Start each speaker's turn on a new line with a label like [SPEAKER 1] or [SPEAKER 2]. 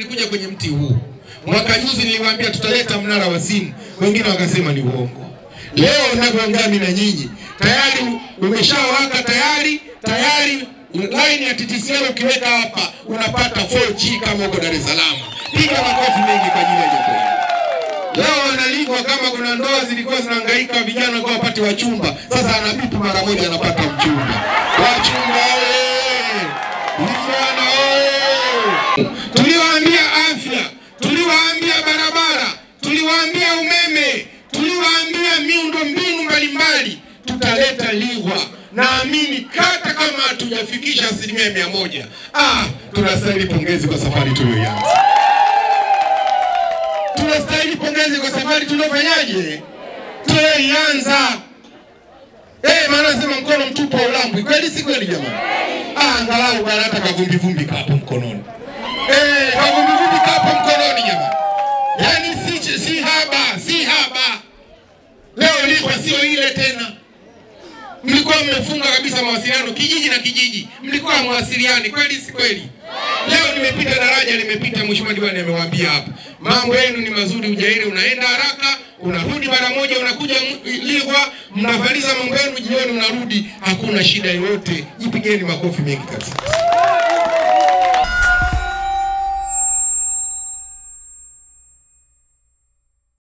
[SPEAKER 1] nilikuja kwenye mti huu. Mwaka juzi niliwaambia tutaleta mnara wa simu, wengine wakasema ni uongo. Leo ninavyoongea mimi na nyinyi tayari umeshawaka tayari tayari line ya TTCL ukiweka hapa unapata 4G kama uko Dar es Salaam. Piga makofi mengi kwa ajili ya jambo hili. Leo wanalingwa kama kuna ndoa zilikuwa zinahangaika vijana kwa wapate wachumba, sasa anabipu mara moja anapata mchumba. Wachumba oye! Vijana oye! Tuliwaambia afya, tuliwaambia barabara, tuliwaambia umeme, tuliwaambia miundo mbinu mbalimbali, tutaleta Lighwa. Naamini hata kama hatujafikisha asilimia mia moja, ah, tunastahili pongezi kwa safari tuliyoianza tunastahili pongezi kwa safari tuliofanyaje, tulioianza. Eh, maana sema mkono mtupu haulambwi, kweli si kweli jamani? Ah, angalau bana hata kavumbi vumbi kapo mkononi. Eh, kavumbi vumbi kapo mkononi jamani. Yaani si si haba, si haba. Leo Lighwa sio ile tena. Mlikuwa mmefunga kabisa mawasiliano kijiji na kijiji, mlikuwa hamwasiliani, kweli si kweli? Leo nimepita daraja, nimepita, mheshimiwa diwani amewaambia hapa, mambo yenu ni mazuri, ujairi unaenda haraka, unarudi mara moja, unakuja Lighwa, mnamaliza mambo yenu jioni, unarudi, hakuna shida yoyote. Jipigeni makofi mengi kabisa.